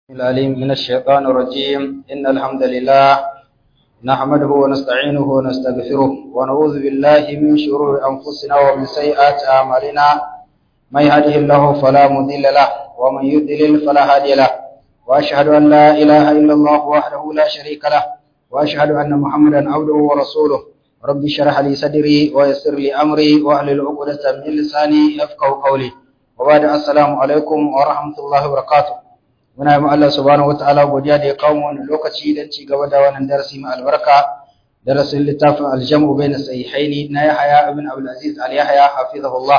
العليم من الشيطان الرجيم إن الحمد لله نحمده ونستعينه ونستغفره ونعوذ بالله من شرور أنفسنا ومن سيئات أعمالنا من يهده الله فلا مضل له ومن يضلل فلا هادي له وأشهد أن لا إله إلا الله وحده لا شريك له وأشهد أن محمدا عبده ورسوله رب اشرح لي صدري ويسر لي أمري واحلل عقدة من لساني يفقهوا قولي وبعد السلام عليكم ورحمة الله وبركاته muna yi Allah subhanahu wataala godiya da ya kawo mu wannan lokaci don ci gaba da wannan darasi mai albarka darasin littafin aljamu bayna sahihaini na Yahya ibn Abdul Aziz al Yahya hafizahullah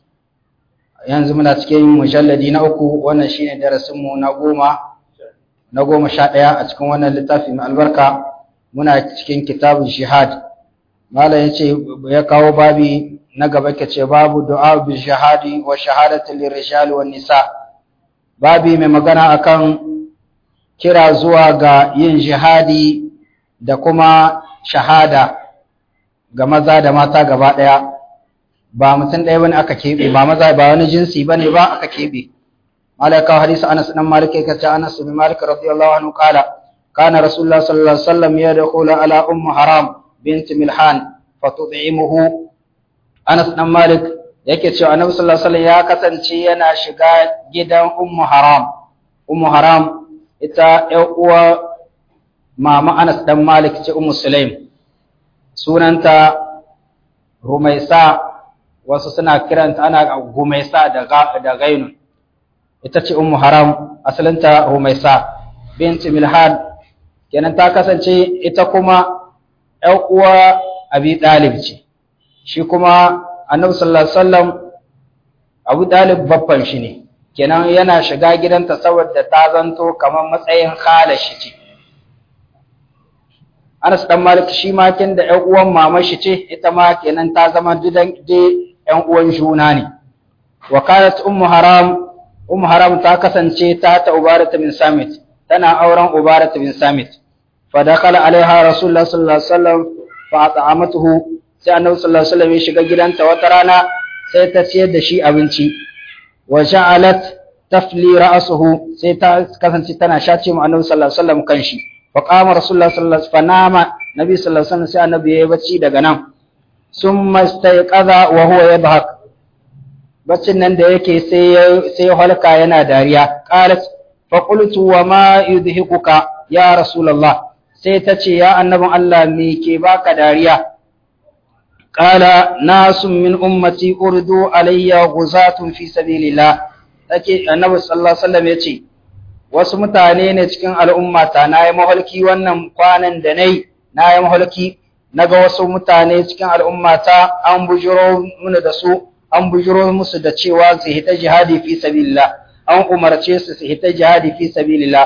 yanzu muna cikin mujalladi na uku wannan shine darasin mu na goma na goma sha ɗaya a cikin wannan littafi mai albarka muna cikin kitabun jihad malam yace ya kawo babi na gaba kace babu du'a bil jihadi wa shahadati lirijali wan nisa' babi mai magana akan kira zuwa ga yin jihadi da kuma shahada ga maza da mata gaba ɗaya ba mutum ɗaya bane aka keɓe ba maza ba wani jinsi bane ba aka keɓe malaka hadisi Anas dan Malik yake ce Anas bin Malik radiyallahu anhu kala kana rasulullah sallallahu alaihi wasallam yadkhulu ala ummu haram bint milhan fatud'imuhu Anas dan Malik yake cewa annabi sallallahu alaihi wasallam ya kasance yana shiga gidan ummu haram ummu haram ita ƴar uwa mama Anas dan Malik ce ummu Sulaim sunanta Rumaisa wasu suna kiranta ana Gumaisa da da Gainun ita ce ummu haram asalinta Rumaisa binti Milhan kenan ta kasance ita kuma ƴar uwa Abi Talib ce shi kuma annabi sallallahu alaihi wasallam Abu Talib babban shi ne kenan yana shiga gidanta saboda ta zanto kamar matsayin khala shi ce Anas dan Malik shi ma kin da ƴan uwan mama shi ce ita ma kenan ta zama dudan je ƴan uwan juna ne wa kanat ummu haram ummu haram ta kasance ta ta ubarat bin samit tana auren ubarat bin samit fa dakala alaiha rasulullah sallallahu alaihi wasallam fa at'amatuhu sai annabi sallallahu alaihi wasallam ya shiga gidanta wata rana sai ta ciyar da shi abinci wa ja'alat tafli ra'suhu sai ta kasance tana shace mu annabi sallallahu alaihi wasallam kanshi wa qama rasulullah sallallahu alaihi wasallam fanama nabi sallallahu alaihi wasallam sai annabi yayi bacci daga nan summa istayqadha wa huwa yadhak baccin nan da yake sai sai halka yana dariya qalat fa qultu wa ma yudhikuka ya rasulullah sai ta ce ya annabin Allah me ke baka dariya قال ناس من أمتي أردوا علي غزاة في سبيل الله take annabi sallallahu alaihi wasallam yace wasu mutane ne cikin al'ummata na yi mahalki wannan kwanan da nayi na yi mahalki naga wasu mutane cikin al'ummata an bujiro mun da su an bujiro musu da cewa su hita jihadi fi sabilillah an umarce su su hita jihadi fi sabilillah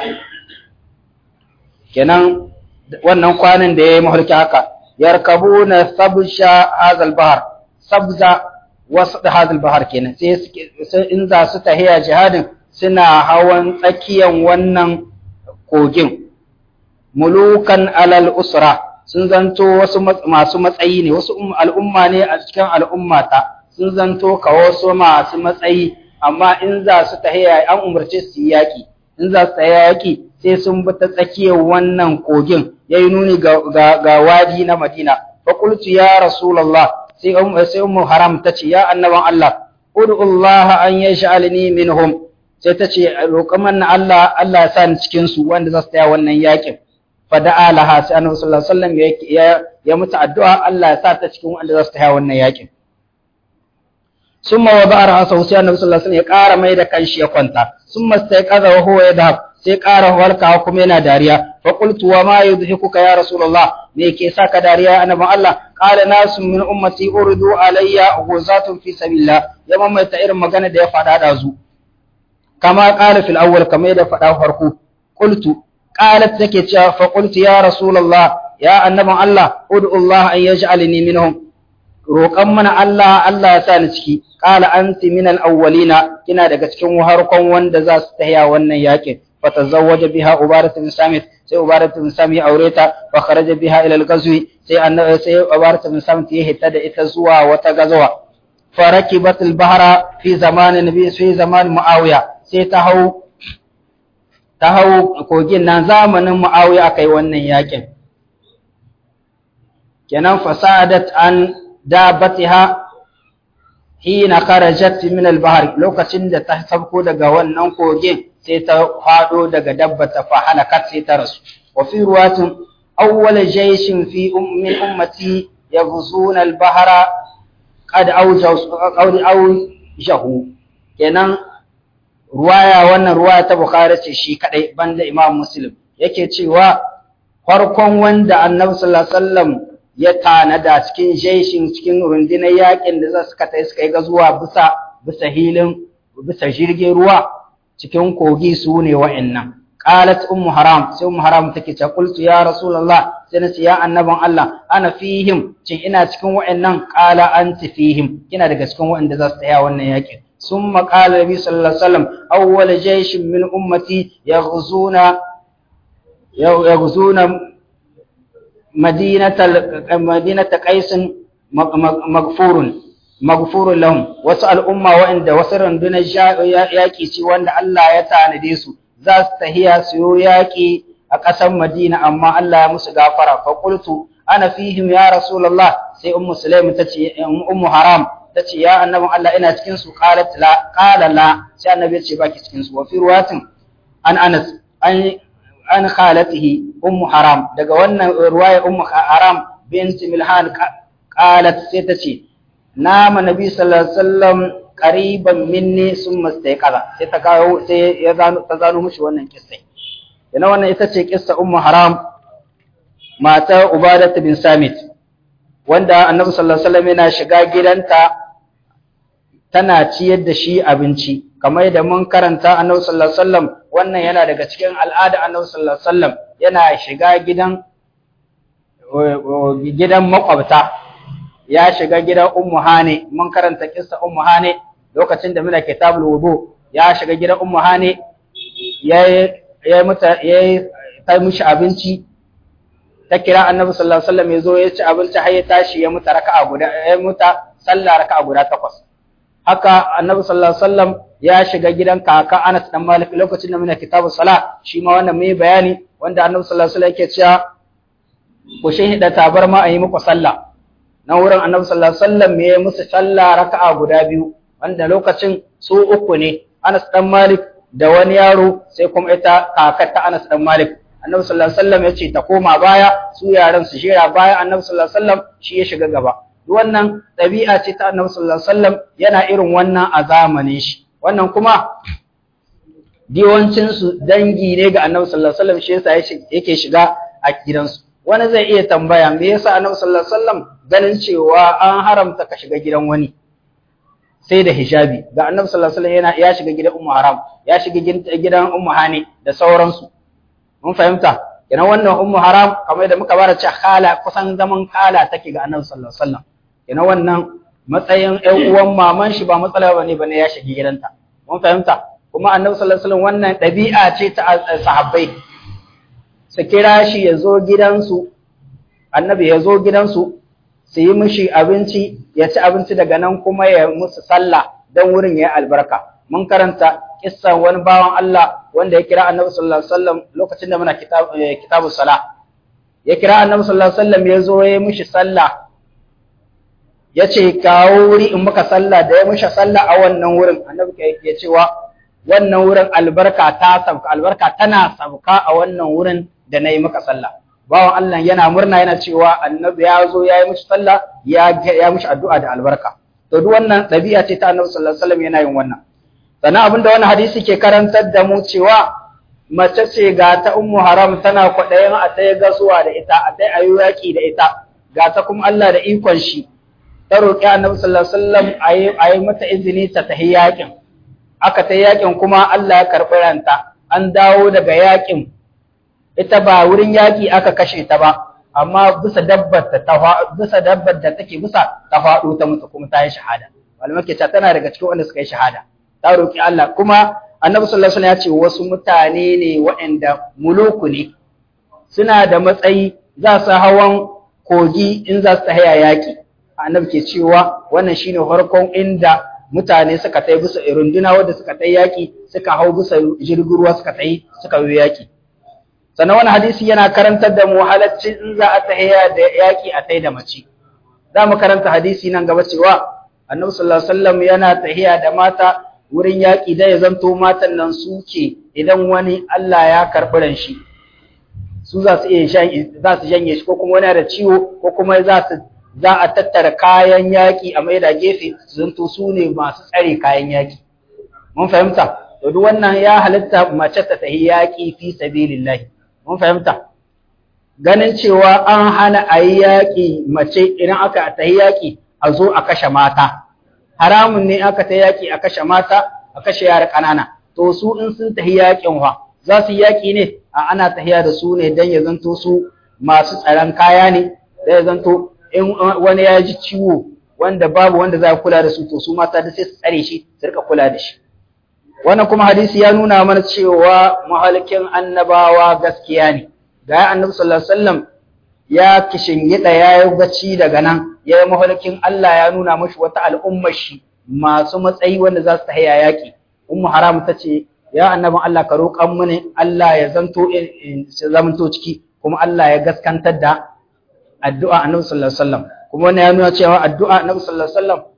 kenan wannan kwanan da yayi mahalki haka yarkabuna sabsha hazal bahar sabza wasu hazal bahar kenan sai in za su tahiya jihadin suna hawan tsakiyan wannan kogin mulukan alal usra sun zanto wasu masu matsayi ne wasu al'umma ne a cikin al'ummata sun zanto ka wasu masu matsayi amma in za su tahiya an umarce su yaki in za su tahiya yaki sai sun bi ta tsakiyar wannan kogin ya yi nuni ga wadi na Madina. Fakultu ya Rasulallah, sai sai Ummu Haram ta ce, Ya annaban Allah, Udu'ullaha an ya sha'alini minhum, sai ta ce, Roƙon manna Allah, Allah ya sa ni cikinsu wanda za su taya wannan yaƙin. Fada'a laha sai annabi sallallahu alaihi wasallam ya mutu addu'a Allah ya sa ta cikin wanda za su taya wannan yaƙin. Summa wa ba'ar hasa sai annabi sallallahu alaihi wasallam ya ƙara mai da kanshi ya kwanta. Summa sai kaza wa huwa yadhhab sai ƙara warkawa kuma yana dariya fa qultu wa ma yudhikuka ya rasulullah me yake saka dariya annabi Allah qala nasu min ummati urdu alayya ghuzatun fi sabilillah ya mamaita irin magana da ya faɗa da zu kama qala fil awwal kama da faɗa farko qultu qalat take cewa fa qultu ya rasulullah ya annabi Allah ud'u Allah an yaj'alni minhum roƙan mana Allah Allah ya sa ni ciki qala anti min al-awwalina kina daga cikin harkon wanda za su tahiya wannan yakin فتزوج بها عبارة بن سامت سي عبارة بن سامي أوريتا وخرج بها إلى الغزو سي أن سي عبارة بن سامت يهتدى إتزوا وتغزوا فركبت البحر في زمان النبي في زمان معاوية سي تهو ta hau kogin nan zamanin Muawiya aka yi wannan yakin kenan fasadat an dabatiha hina kharajat min al-bahr lokacin da ta sabko daga wannan kogin sai ta fado daga dabbata fa halakat sai ta rasu wa fi ruwatin awwal jayshin fi min ummati yaghzuna al-bahra qad awjahu kenan ruwaya wannan ruwaya ta bukhari ce shi kadai banda imam muslim yake cewa farkon wanda annabi sallallahu alaihi wasallam ya tanada cikin jeshin cikin rundunar yakin da za su kata suka yi gazuwa bisa bisa hilin bisa jirgin ruwa cikin kogi su ne wa'annan qalat ummu haram sai ummu haram take ce qultu ya rasulullah sai nace ya annaban Allah ana fihim cin ina cikin wa'annan qala anti fihim kina daga cikin wa'anda za su tsaya wannan yakin ثم قال النبي صلى الله عليه وسلم أول جيش من أمتي يغزون يغزون مدينة مدينة قيس مغفور مغفور لهم وسأل أمة وعند وسر دون ياكي سي وند الله يتعالى su za su tahiya su yi yaƙi a ƙasar Madina amma Allah ya musu gafara fa qultu ana fihim ya rasulullah sai ummu sulaim tace ummu haram tace ya annabin Allah ina cikin su qalat la qala la sai annabi ya ce baki cikin su wa fi ruwatin an Anas an an khalatihi ummu haram daga wannan ruwaya ummu haram bint milhan qalat sai tace nama nabi sallallahu alaihi wasallam qariban minni summa istayqala sai ta kawo sai ya zano ta zano mishi wannan kissa yana wannan ita ce kissa ummu haram mata ubadat bin samit wanda annabi sallallahu alaihi wasallam yana shiga gidanta tana ciyar da shi abinci kamar yadda mun karanta annabi sallallahu alaihi wasallam wannan yana daga cikin al'ada annabi sallallahu alaihi wasallam yana shiga gidan gidan makwabta ya shiga gidan ummu hane mun karanta kissa ummu hane lokacin da muna kitabul wudu ya shiga gidan ummu hane ya ya mata ya ta mishi abinci ta kira annabi sallallahu alaihi wasallam ya zo ya ci abinci har ya tashi ya muta raka'a guda ya muta sallah raka'a guda takwas haka annabi sallallahu alaihi wasallam ya shiga gidan kaka Anas dan Malik lokacin da muna kitabus sala shi ma wannan mai bayani wanda annabi sallallahu alaihi wasallam yake cewa ku shahida tabarma a yi muku sallah na wurin annabi sallallahu alaihi wasallam ya yi musu sallah raka'a guda biyu wanda lokacin su uku ne Anas dan Malik da wani yaro sai kuma ita kakar ta Anas dan Malik annabi sallallahu alaihi wasallam ya ce ta koma baya su yaran su jira baya annabi sallallahu alaihi wasallam shi ya shiga gaba wannan ɗabi'a ce ta annabi sallallahu alaihi wasallam yana irin wannan a zamanin shi wannan kuma diwancin su dangi ne ga annabi sallallahu alaihi wasallam shi yasa yake shiga a gidansu wani zai iya tambaya me yasa annabi sallallahu alaihi wasallam ganin cewa an haramta ka shiga gidan wani sai da hijabi ga annabi sallallahu alaihi wasallam yana ya shiga gidan ummu haram ya shiga gidan ummu hani da sauransu mun fahimta kenan wannan ummu haram kamar da muka bara cewa khala kusan zaman khala take ga annabi sallallahu alaihi wasallam kenan wannan matsayin ƴan uwan maman shi ba matsala bane bane ya shiga gidanta mun fahimta kuma annabi sallallahu alaihi wasallam wannan ɗabi'a ce ta sahabbai su kira shi ya zo gidansu annabi ya zo gidansu su yi mishi abinci ya ci abinci daga nan kuma ya musu sallah don wurin ya albarka mun karanta kissan wani bawan Allah wanda ya kira annabi sallallahu alaihi wasallam lokacin da muna kitabu sala ya kira annabi sallallahu alaihi wasallam ya zo ya mishi sallah ya ce kawo wuri in muka sallah da ya mishi sallah a wannan wurin annabi ya cewa wannan wurin albarka ta sabka albarka tana sabka a wannan wurin da na yi maka sallah bawan Allah yana murna yana cewa annabi ya zo ya yi mishi sallah ya ya mishi addu'a da albarka to duk wannan ɗabi'a ce ta annabi sallallahu alaihi wasallam yana yin wannan sannan abin da wannan hadisi ke karantar da mu cewa mace ce ga ta ummu haram tana kwaɗayin a ta gasuwa da ita a ta ayi yaƙi da ita ga ta kuma Allah da ikon shi ta roƙi annabi sallallahu alaihi wasallam a yi mata izini ta tahi yaƙin aka ta yaƙin kuma Allah ya karɓi ranta an dawo daga yaƙin ita ba wurin yaƙi aka kashe ta ba amma bisa dabbar ta bisa dabbar da take bisa ta faɗo ta mutu kuma ta yi shahada malamai ke cewa tana daga cikin wanda suka yi shahada ta roƙi Allah kuma annabi sallallahu alaihi wasallam ya ce wasu mutane ne waɗanda muluku ne suna da matsayi za su hawan kogi in za su haya yaƙi annabi ke cewa wannan shine farkon inda mutane suka tai bisa runduna wanda suka tai yaki suka hau bisa jirgin ruwa suka tai suka yi yaki sannan wani hadisi yana karantar da mu halacci in za a tahiya da yaki a tai da mace za mu karanta hadisi nan gaba cewa annabi sallallahu alaihi wasallam yana tahiya da mata wurin yaki da ya zanto matan nan suke idan wani Allah ya karɓi ran shi su za su iya za su janye shi ko kuma wani da ciwo ko kuma za su za a tattara kayan yaƙi a maida gefe su zanto su ne masu tsare kayan yaƙi mun fahimta to duk wannan ya halitta mace ta tahi yaƙi fi sabilillah mun fahimta ganin cewa an hana a yi yaƙi mace idan aka tahi yaƙi a zo a kashe mata haramun ne aka tahi yaƙi a kashe mata a kashe yara ƙanana to su in sun tahi yaƙin wa za su yi yaƙi ne a ana tahiya da su ne don ya zanto su masu tsaron kaya ne da ya zanto in wani ya ji ciwo wanda babu wanda za a kula da su to su mata da sai su tsare shi su rika kula da shi wannan kuma hadisi ya nuna mana cewa mahalikin annabawa gaskiya ne ga annabi sallallahu alaihi wasallam ya kishingida ya yi bacci daga nan ya yi mahalikin Allah ya nuna mashi wata al'ummar shi masu matsayi wanda za su tahiya yaƙi ummu haram ta ce ya annabin Allah ka roƙan mini Allah ya zanto zamanto ciki kuma Allah ya gaskantar da addu'a annabi sallallahu alaihi wasallam kuma wannan ya nuna cewa addu'a annabi sallallahu alaihi wasallam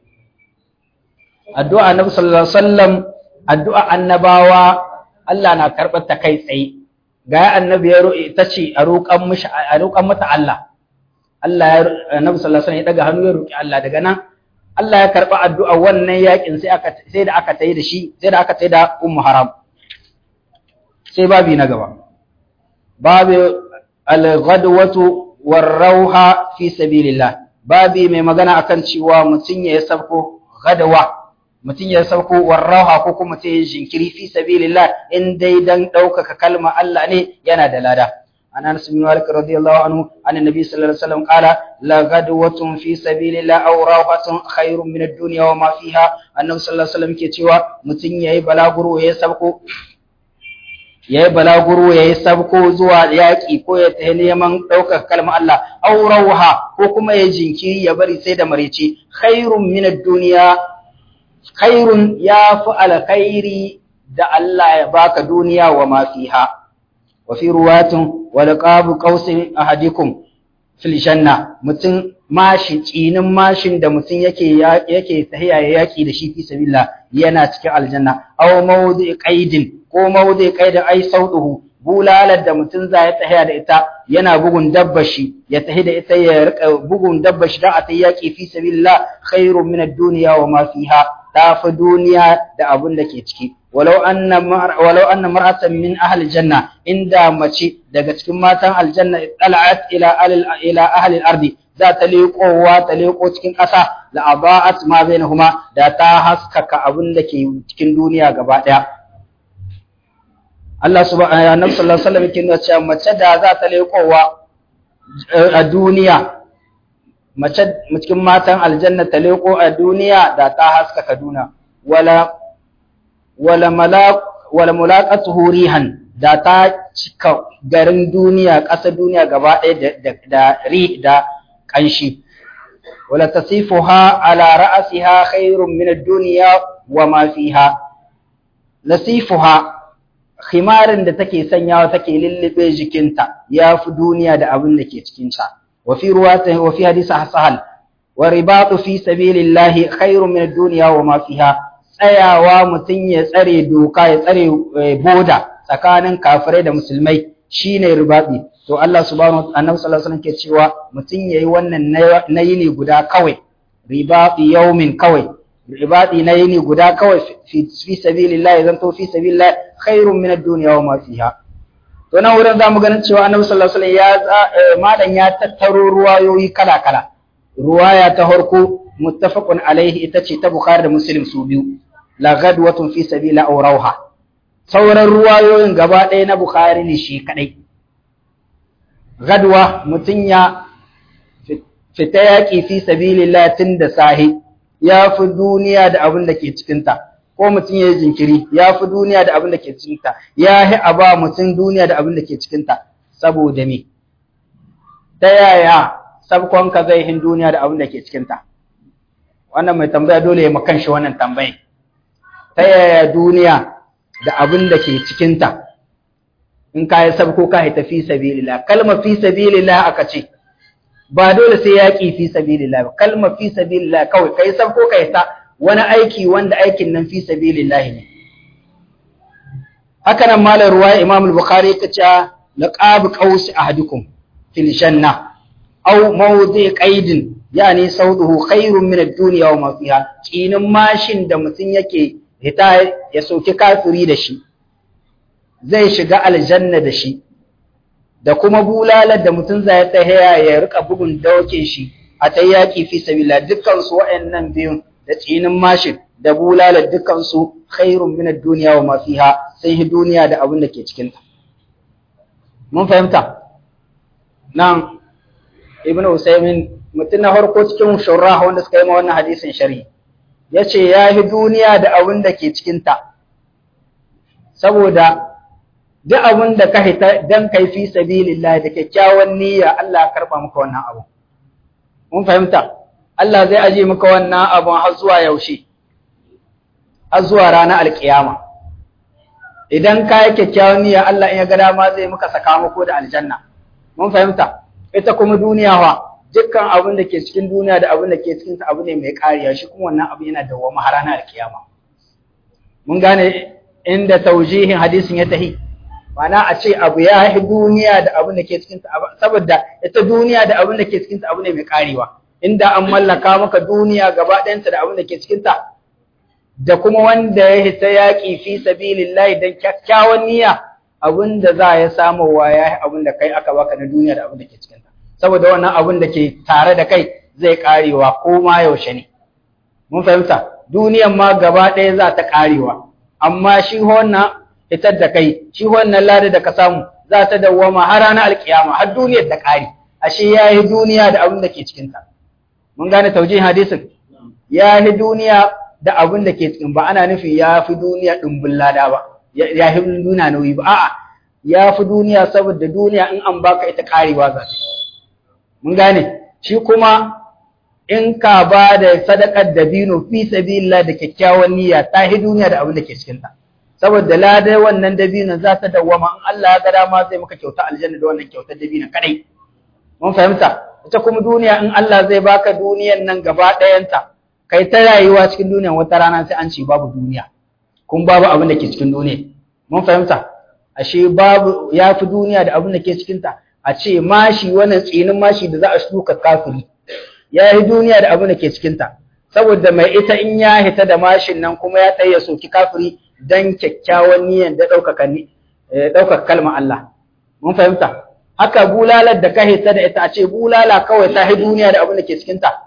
addu'a annabi sallallahu alaihi wasallam addu'a annabawa Allah na karɓar ta kai tsaye ga annabi ya roƙe ta ce a roƙan mishi a roƙan mata Allah Allah ya annabi sallallahu alaihi wasallam ya daga hannu ya roƙi Allah daga nan Allah ya karɓi addu'a wannan yakin sai aka sai da aka tayi da shi sai da aka tayi da ummu haram sai babi na gaba babu al-ghadwatu war-rauha fi sabilillah babi mai magana akan cewa mutun ya sabko gadawa mutun ya sabko war-rauha ko kuma sai jinkiri fi sabilillah in dai dan ɗaukaka kalma Allah ne yana da lada عن انس بن مالك رضي الله عنه عن النبي صلى الله عليه وسلم قال لا غدوة في سبيل الله او روحة خير من الدنيا وما فيها النبي صلى الله عليه وسلم ke cewa mutun yayi balaguro yayi sabko yayi balaguro yayi sabko zuwa yaki ko ya tafi neman daukar kalmar Allah aw rauha ko kuma ya jinkiri ya bari sai da marece khairun min ad-dunya khairun ya fi alkhairi da Allah ya baka duniya wa ma fiha وفي رواة ولقاب قوس أحدكم في الجنة متن ماشي tsinin mashin da mutum yake yake tahiya ya yaki da shi fi sabilillah yana cikin aljanna aw mawdi qaidin ko mawdi qaidin ai sauduhu bulalar da mutum za ya tahiya da ita yana bugun dabbashi ya tahi da ita ya rika bugun dabbashi da a ta yaki fi sabilillah khairun min ad-dunya wa ma fiha tafi duniya da abun da ke ciki walau anna walau anna mar'atan min ahli janna inda mace daga cikin matan aljanna tala'at ila ila ahli al-ardi za ta leƙowa ta leƙo cikin ƙasa la aba'at ma bainahuma da ta haskaka abin da ke cikin duniya gaba ɗaya Allah subhanahu wa sallallahu alaihi wasallam yake nuna cewa mace da za ta leƙowa a duniya mace cikin matan aljanna ta leƙo a duniya da ta haskaka duna wala wala malaq wala mulaqatuhu rihan da ta cika garin duniya ƙasa duniya gaba ɗaya da da ri da kanshi wala tasifuha ala ra'siha khairun min ad-dunya wa ma fiha nasifuha khimarin da take sanyawa take lullube jikinta yafi duniya da abin da ke cikin ta wa fi ruwatin wa fi hadisi sahal wa ribatu fi sabilillahi khairun min ad-dunya wa ma fiha tsayawa mutun ya tsare doka ya tsare boda tsakanin kafirai da musulmai shine ribadi to Allah subhanahu wa annabi sallallahu alaihi wasallam ke cewa mutun yayi wannan na yini guda kawai ribadi yaumin kawai ribadi na yini guda kawai fi sabilillah zan to fi sabilillah khairun min ad-dunya wa ma fiha to nan wurin zamu ganin cewa annabi sallallahu alaihi wasallam ya madan ya tattaro ruwayoyi kala kala ruwaya ta farko muttafaqun alaihi ita ce ta bukhari da muslim su biyu la ghadwatun fi sabilillah aw rauha sauran ruwayoyin gaba ɗaya na bukhari ne shi kadai gadwa mutum ya fita yaƙi fi sabilillah tun da sahi ya fi duniya da abin da ke cikinta ko mutum ya yi jinkiri ya fi duniya da abin da ke cikinta ya yi a ba mutum duniya da abin da ke cikinta saboda me ta yaya sabkonka zai hin duniya da abin da ke cikinta wannan mai tambaya dole ya makan shi wannan tambayi ta yaya duniya da abin da ke cikinta in ka yi sabko ka haita fi sabilillah kalma fi sabilillah aka ce ba dole sai yaƙi fi sabilillah ba kalma fi sabilillah kawai kai sabko ka haita wani aiki wanda aikin nan fi sabilillah ne haka nan malar ruwa imam al-bukhari ka ce laqab qaus ahadukum fil janna aw mawdi qaidin yani sauduhu khairun min ad-dunya wa ma fiha kinin mashin da mutun yake hita ya soki kafiri da shi zai shiga aljanna da shi da kuma bulalar da mutun zai tsaya ya rika bugun daukin shi a ta yaki fi sabilillah dukkan su wayannan biyun da tsinin mashin da bulalar dukkan su khairun min ad-dunya wa ma fiha sai duniya da abin da ke cikin ta mun fahimta nan ibnu usaymin mutum na farko cikin shurrah wanda suka yi ma wannan hadisin shari ya ce ya yi duniya da abin da ke cikinta saboda duk abin da ka hita don kai fi sabilillah da kyakkyawan niyya Allah ya karba maka wannan abu mun fahimta Allah zai aje maka wannan abun har zuwa yaushe har zuwa ranar alkiyama idan ka yi kyakkyawan niyya Allah in ya ga dama zai maka sakamako da aljanna mun fahimta ita kuma duniya wa dukkan abin da ke cikin duniya da abin da ke cikin ta abu ne mai kariya shi kuma wannan abu yana da wama har ranar kiyama mun gane inda taujihin hadisin ya tahi mana a ce abu ya yi duniya da abin da ke cikin ta saboda ita duniya da abin da ke cikin ta abu ne mai karewa inda an mallaka maka duniya gaba ɗayanta da abin da ke cikin ta da kuma wanda ya hita yaƙi fi sabilillahi dan kyakkyawan niyya abin da za ya samu wa ya yi abin da kai aka baka na duniya da abin da ke cikin ta saboda wannan abin da ke tare da kai zai karewa ko ma yaushe ne mun fahimta duniyan ma gaba ɗaya za ta karewa amma shi wannan fitar da kai shi wannan lada da ka samu za ta dawwama har ranar alkiyama har duniyar ta kare ashe ya yi duniya da abin da ke cikinta mun gane taujihin hadisin ya yi duniya da abin da ke cikin ba ana nufi ya fi duniya ɗumbin lada ba ya fi duniya nauyi ba a'a ya fi duniya saboda duniya in an baka ita karewa za ta mun gane shi kuma in ka ba da sadakar dabino fi sabilillah da kyakkyawan niyya ta hi duniya da abin da ke cikin ta saboda ladai wannan dabinon za ta dawwama in Allah ya ga dama zai maka kyauta aljanna da wannan kyautar dabinon kadai mun fahimta ita kuma duniya in Allah zai baka duniyan nan gaba ɗayanta kai ta rayuwa cikin duniya wata rana sai an ce babu duniya kun babu abin da ke cikin duniya mun fahimta ashe babu ya fi duniya da abin da ke cikin ta a ce mashi wannan tsinin mashi da za a shuka kafiri ya yi duniya da abin da ke cikinta saboda mai ita in ya hita da mashin nan kuma ya tsaye soki kafiri don kyakkyawan niyan da ɗaukaka kalmar Allah mun fahimta haka bulalar da ka hita da ita a ce bulala kawai ta yi duniya da abin da ke cikinta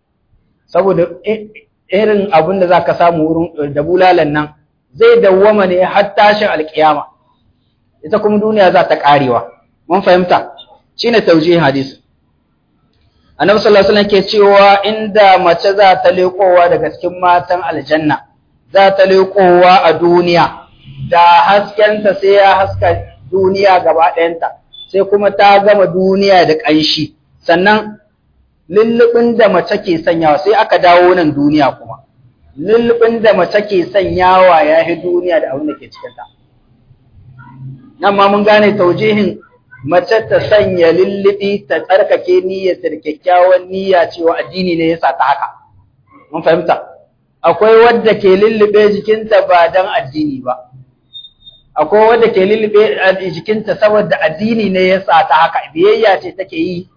saboda irin abin da za ka samu wurin da bulalan nan zai dawwama ne har tashin alkiyama ita kuma duniya za ta karewa mun fahimta shine taujihin hadisi annabi sallallahu alaihi wasallam ke cewa inda mace za ta leƙowa daga cikin matan aljanna za ta leƙowa a duniya da haskenta sai ya haska duniya gaba ɗayanta sai kuma ta gama duniya da ƙanshi sannan lullubin da mace ke sanyawa sai aka dawo nan duniya kuma lullubin da mace ke sanyawa ya yi duniya da abin da ke cikinta nan ma mun gane taujihin mace ta sanya lullubi ta tsarkake niyyarta da kyakkyawan niyya cewa addini ne yasa ta haka mun fahimta akwai wadda ke lullube jikinta ba dan addini ba akwai wadda ke lullube jikinta saboda addini ne yasa ta haka biyayya ce take yi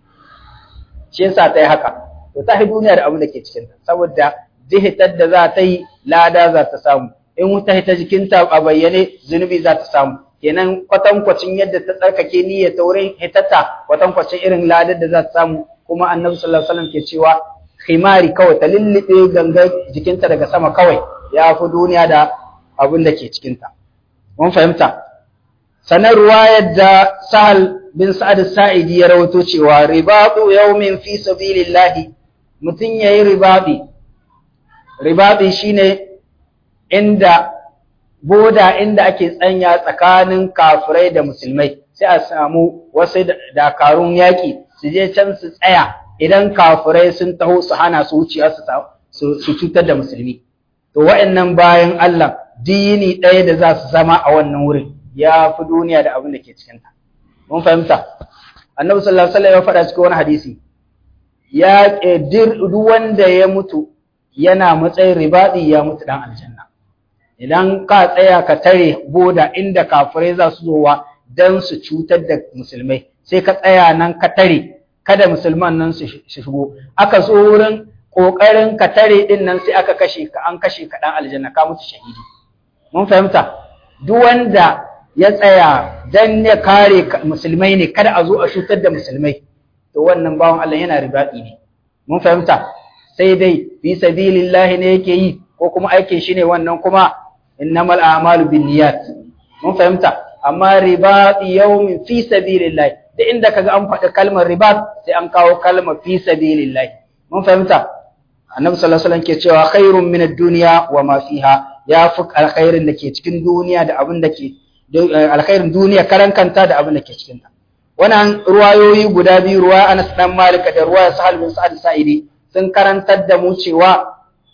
shi yasa ta yi haka to ta duniya da abin da ke cikinta saboda jihitar da za ta yi lada za ta samu in wuta hita jikinta a bayyane zunubi za ta samu kenan kwatankwacin yadda ta tsarkake niyyar ta wurin hitata kwatankwacin irin ladar da za ta samu kuma annabi sallallahu alaihi wasallam ke cewa khimari kawai ta lullube gangar jikinta daga sama kawai ya fi duniya da abin da ke cikinta mun fahimta sanar ruwayar da sahal bin sa'ad sa'idi ya rawato cewa ribatu yawmin fi sabilillah mutun yayi ribabi ribabi shine inda boda inda ake tsanya tsakanin kafirai da musulmai sai a samu wasu dakarun yaƙi su je can su tsaya idan kafirai sun taho su hana su wuciya su su cutar da musulmi to wa'annan bayan Allah dini ɗaya da za su zama a wannan wurin ya fi duniya da abin da ke cikinta mun fahimta annabi sallallahu alaihi wasallam ya faɗa cikin wani hadisi ya duk wanda ya mutu yana matsayin ribadi ya mutu dan aljanna idan ka tsaya ka tare boda inda kafirai za su zowa dan su cutar da musulmai sai ka tsaya nan ka tare kada musulman nan su shigo aka zo wurin kokarin ka tare din nan sai aka kashe ka an kashe ka dan aljanna ka mutu shahidi mun fahimta duk wanda ya tsaya dan ya kare musulmai ne kada a zo a cutar da musulmai to wannan bawan Allah yana ribadi ne mun fahimta sai dai fi sabilillahi ne yake yi ko kuma aikin shi ne wannan kuma innamal a'malu binniyat mun fahimta amma ribadi yawmin fi sabilillahi da inda kaga an faɗi kalmar ribat sai an kawo kalmar fi sabilillahi mun fahimta annabi sallallahu alaihi wasallam ke cewa khairun min ad-dunya wa ma fiha ya fi alkhairin da ke cikin duniya da abin da ke alkhairin duniya karan kanta da abin da ke cikin ta wannan ruwayoyi guda biyu ruwa Anas dan Malik da ruwa Sahal bin Sa'id Sa'idi sun karantar da mu cewa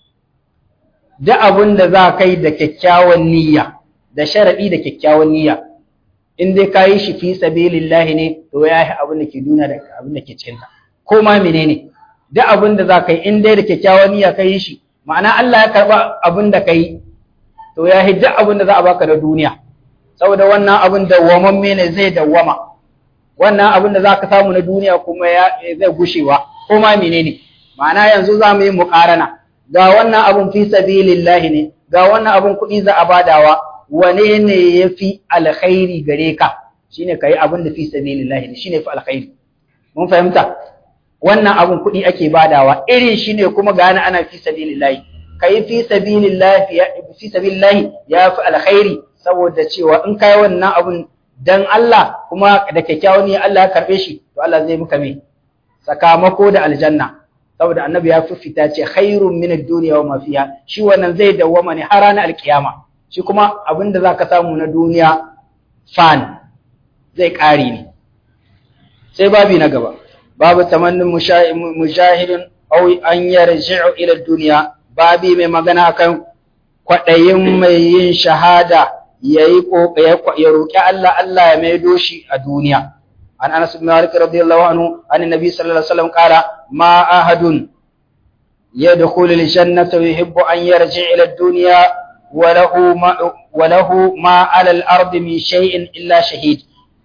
duk abin da za ka yi da kyakkyawan niyya da sharadi da kyakkyawan niyya in dai ka yi shi fi sabilillahi ne to ya yi abin da ke duniya da abin da ke cikin ta ko ma menene duk abin da za ka yi in dai da kyakkyawan niyya ka yi shi ma'ana Allah ya karba abin da ka yi to ya yi duk abin da za a baka da duniya saboda wannan abin dawwamamme ne zai dawwama wannan abin da za ka samu na duniya kuma ya zai gushewa ko ma menene ma'ana yanzu za mu yi muƙarana ga wannan abin fi sabilillahi ne ga wannan abin kuɗi za a badawa wane ne ya fi alkhairi gare ka shine ka yi abin da fi sabilillahi ne shine fi alkhairi mun fahimta wannan abin kuɗi ake badawa irin shi ne kuma gane ana fi sabilillahi ka yi fi sabilillahi fi sabilillahi ya fi alkhairi saboda cewa in kai wannan abun dan Allah kuma da kyakkyawan ne Allah ya karbe shi to Allah zai muka me sakamako da aljanna saboda annabi ya fifita ce khairun min ad-dunya wa ma fiha shi wannan zai dawwama ne har ranar alkiyama shi kuma abinda zaka samu na duniya fan zai kare ne sai babi na gaba babu tamannin mujahidin aw an yarji'u ila ad-dunya babi mai magana akan kwadayin mai yin shahada yayi ya roki Allah Allah ya maido shi a duniya an Anas bin Malik radiyallahu anhu an Nabi sallallahu alaihi wasallam qala ma ahadun yadkhulu al-jannata yuhibbu an yarji' ila ad-dunya wa lahu ma wa lahu ma 'ala al-ardi min shay'in illa shahid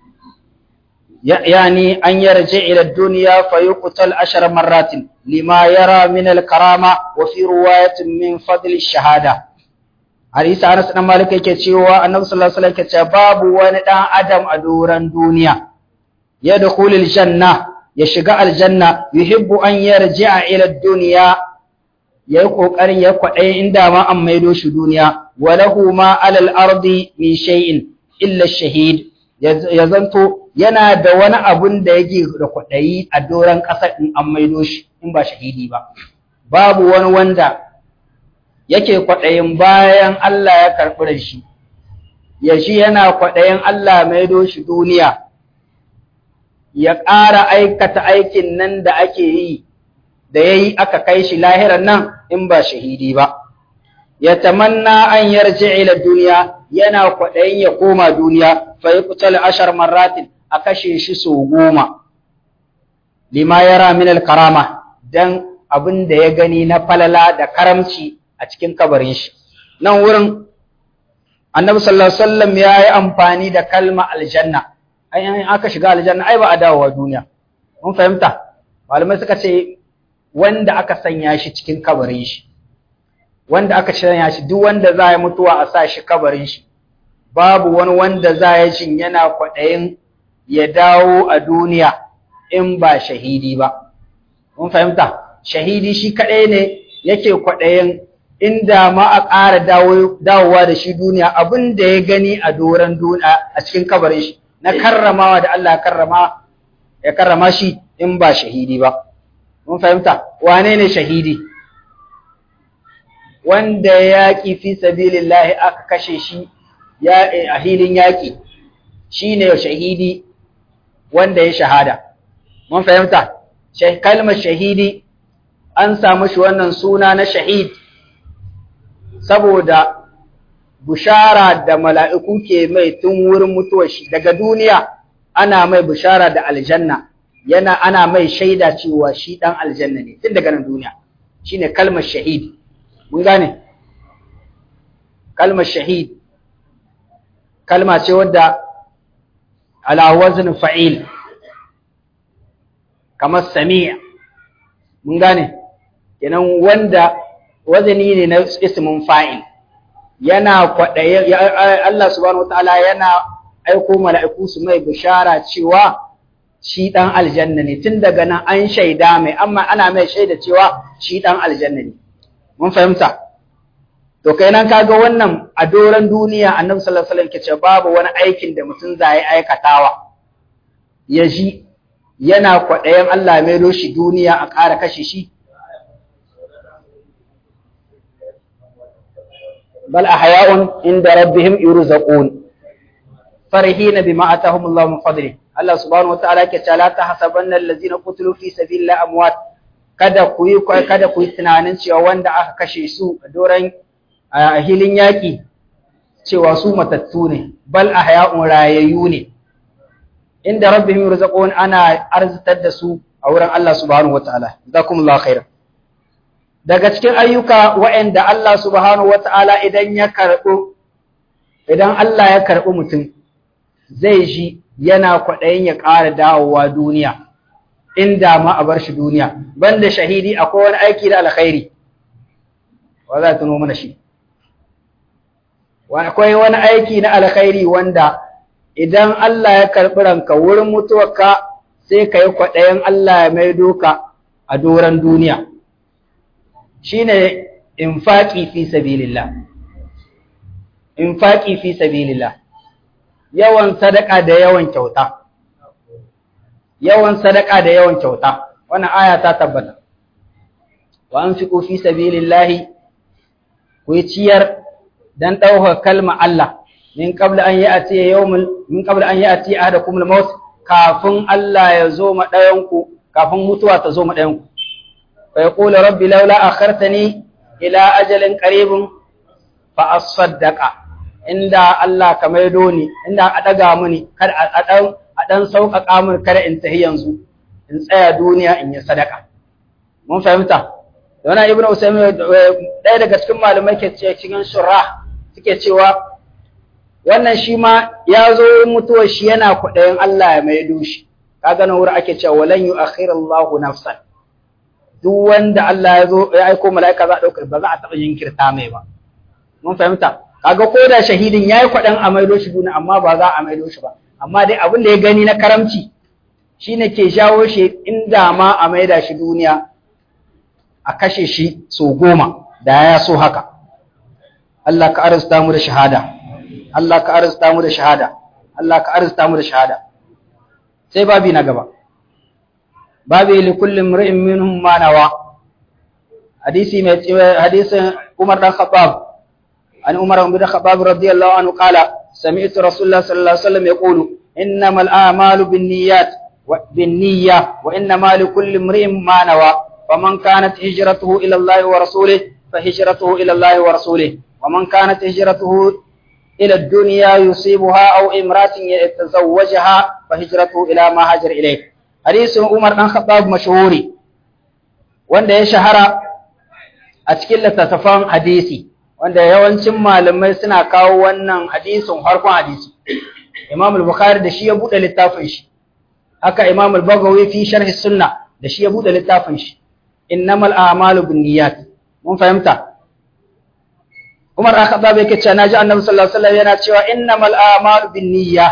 يعني أن يرجع إلى الدنيا فيقتل عشر مرات لما يرى من الكرامة وفي رواية من فضل الشهادة hadisi Anas dan Malik yake cewa Annabi sallallahu alaihi wasallam yake cewa babu wani dan adam a doran duniya ya dukhulul janna ya shiga aljanna yuhibbu an yarji'a ila dunya yayi kokarin ya kwade inda ma an maido shi duniya wa lahu ma alal ardi min shay'in illa shahid ya zanto yana da wani abun da yake da kwadayi a doran ƙasa in an maido shi in ba shahidi ba babu wani wanda yake kwaɗayin bayan Allah ya karɓi da shi, ya shi yana kwaɗayin Allah maido shi duniya, ya ƙara aikata aikin nan da ake yi, da ya yi aka kai shi lahiran nan in ba shahidi ba. Ya tamanna an yarje ila duniya yana kwaɗayin ya koma duniya, fa yi kutal ashar marratin a kashe shi sau goma. Lima yara min karama don abin da ya gani na falala da karamci a cikin kabarin shi nan wurin annabi sallallahu alaihi wasallam ya yi amfani da kalma aljanna ai in aka shiga aljanna ai ba a dawowa duniya mun fahimta malamai suka ce wanda aka sanya shi cikin kabarin shi wanda aka sanya shi duk wanda za ya mutuwa a sa shi kabarin shi babu wani wanda za ya jin yana kwaɗayin ya dawo a duniya in ba shahidi ba mun fahimta shahidi shi kaɗai ne yake kwaɗayin inda ma a ƙara dawowa da shi duniya abin da ya gani a doron duniya a cikin kabarin shi na karramawa da Allah ya karrama ya karrama shi in ba shahidi ba mun fahimta wane ne shahidi wanda yaƙi fi sabilillahi aka kashe shi ya a hilin yaƙi shine shahidi wanda ya shahada mun fahimta kalmar shahidi an samu shi wannan suna na shahid saboda bushara da mala'iku ke mai tun wurin mutuwar shi daga duniya ana mai bushara da aljanna yana ana mai shaida cewa shi dan aljanna ne tun daga nan duniya shine kalmar shahid mun gane kalmar shahid kalma ce wadda ala wazn fa'il kamar sami'a mun gane kenan wanda wazani ne na ismin fa'il yana kwaɗaye Allah subhanahu wataala yana aiko mala'iku su mai bishara cewa shi ɗan aljanna ne tun daga nan an shaida mai amma ana mai shaida cewa shi ɗan aljanna ne mun fahimta to kai nan kaga wannan a doron duniya annabi sallallahu alaihi wasallam ke ce babu wani aikin da mutum zai aikatawa ya ji yana kwaɗayen Allah mai shi duniya a ƙara kashe shi bal ahya'un inda rabbihim yurzaqun farihina bima atahum Allah min fadli Allah subhanahu wataala ke ce la tahsabanna allazina qutilu fi sabilillahi amwat kada ku yi kada ku yi tunanin cewa wanda aka kashe su a doran a hilin yaki cewa su matattu ne bal ahya'un rayayyu ne inda rabbihim yurzaqun ana arzitar da su a wurin Allah subhanahu wataala jazakumullahu khairan daga cikin ayyuka waɗanda Allah subhanahu wata'ala idan ya karɓo idan Allah ya karɓi mutum zai ji yana kwaɗayin ya ƙara dawowa duniya inda ma a bar shi duniya banda shahidi akwai wani aiki da alkhairi wa za tuno mana shi akwai wani aiki na alkhairi wanda idan Allah ya karɓi ranka wurin mutuwarka sai ka yi kwaɗayin Allah ya maido ka a doron duniya shine infaqi fi sabilillah infaqi fi sabilillah yawan sadaka da yawan kyauta yawan sadaka da yawan kyauta wannan aya ta tabbata wa anfiqu fi sabilillah ku ciyar dan ɗaukar kalma Allah min qabla an ya'ti yawmul min qabla an ya'ti ahadakum al-maut kafin Allah ya zo ma ɗayanku kafin mutuwa ta zo ma ɗayanku فيقول ربي لولا أخرتني إلى أجل قريب فأصدق عند الله كما يدوني عند أدقى مني كد أدن أدن سوق أقامر كد انتهي ينزو إن سيا دنيا إن يصدق mun fahimta Yana Ibn Usaymin ɗaya daga cikin malamai ke cikin shurah suke cewa wannan shi ma ya zo mutuwar shi yana kwaɗayin Allah ya maido shi kaga nan wuri ake cewa walan yu'akhirallahu nafsan duk wanda Allah ya zo ya aiko mala'ika za a ɗauka ba za a taɓa jinkirta mai ba. Mun fahimta, kaga ko da shahidin ya yi kwaɗan a maido shi duniya amma ba za a maido shi ba. Amma dai abin da ya gani na karamci shi ne ke shawo shi inda ma a maida shi duniya a kashe shi so goma da ya so haka. Allah ka arzuta mu da shahada. Allah ka arzuta mu da shahada. Allah ka arzuta mu da shahada. Sai babi na gaba. babu li kulli imri'in minhum ma nawa hadisi mai hadisin Umar dan Khattab an Umar bin Khattab radiyallahu anhu qala sami'tu Rasulullah sallallahu alaihi wasallam yaqulu innamal a'malu binniyat wa binniyya wa innamal likulli imri'in ma nawa faman kanat hijratuhu ila Allah wa rasulih فهجرته إلى الله ورسوله ومن كانت هجرته إلى الدنيا يصيبها أو امرأة يتزوجها فهجرته إلى ما هاجر إليه hadisin Umar ɗan Khattab mashhuri wanda ya shahara a cikin littattafan hadisi wanda yawancin malamai suna kawo wannan hadisin harkon hadisi Imam al-Bukhari da shi ya bude littafin shi haka Imam al-Baghawi fi sharh sunna da shi ya bude littafin shi innamal a'malu binniyat mun fahimta Umar ɗan Khattab yake cewa naji Annabi sallallahu alaihi wasallam yana cewa innamal a'malu binniyya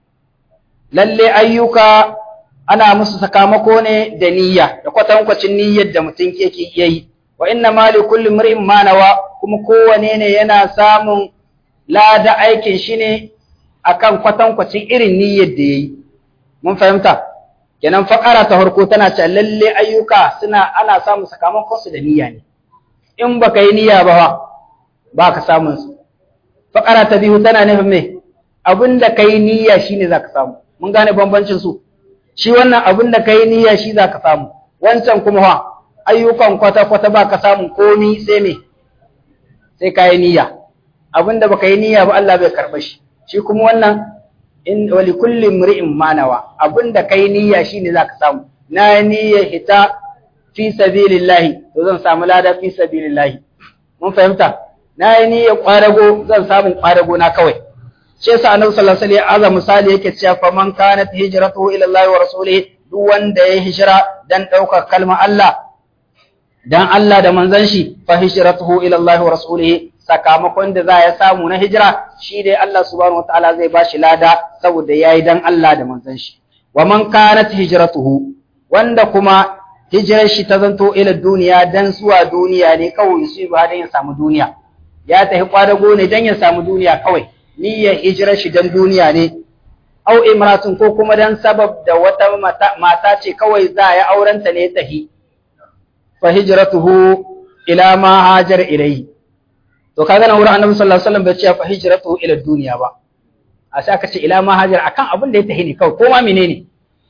lalle ayyuka ana musu sakamako ne da niyya da kwatankwacin niyyar da mutum yake iya yi wa inna ma li kulli mar'in ma nawa kuma kowane ne yana samun lada aikin shi ne akan kwatankwacin irin niyyar da yayi mun fahimta kenan fakara ta farko tana cewa lalle ayyuka suna ana samun sakamakon su da niyya ne in baka yi niyya ba ba ka samun su fakara ta biyu tana nufin me abinda kai niyya shine zaka samu mun gane bambancin su shi wannan abin da kai niyya shi zaka samu wancan kuma ha ayyukan kwata-kwata ba ka samun komi sai me sai ka yi niyya abinda baka yi niyya ba Allah bai karɓa shi shi kuma wannan in wali kulli mri'in manawa abinda kai niyya shine zaka samu na niyya hita fi sabilillahi to zan samu lada fi sabilillahi mun fahimta na yi niyya kwarago zan samu kwarago na kawai shi yasa annabi sallallahu alaihi wasallam misali yake cewa fa man kanat hijratuhu ila Allah wa rasulihi duk wanda ya hijira dan ɗaukar kalmar Allah dan Allah da manzon shi fa hijratuhu ila Allah wa rasulihi sakamakon da za ya samu na hijira shi dai Allah subhanahu wataala zai bashi lada saboda yayi dan Allah da manzon shi wa man kanat hijratuhu wanda kuma hijirar shi ta zanto ila duniya dan zuwa duniya ne kawai su ba dan ya samu duniya ya tafi kwadago ne dan ya samu duniya kawai niyyar hijirar shi dan duniya ne au imratun ko kuma dan sabab da wata mata ce kawai za ya aurenta ne tahi fa hijratuhu ila ma hajar ilayhi to kaga nan wurin annabi sallallahu alaihi wasallam bai ce fa hijratuhu ila dunya ba a sai aka ce ila ma hajar akan abin da ya tahi ne kawai ko ma menene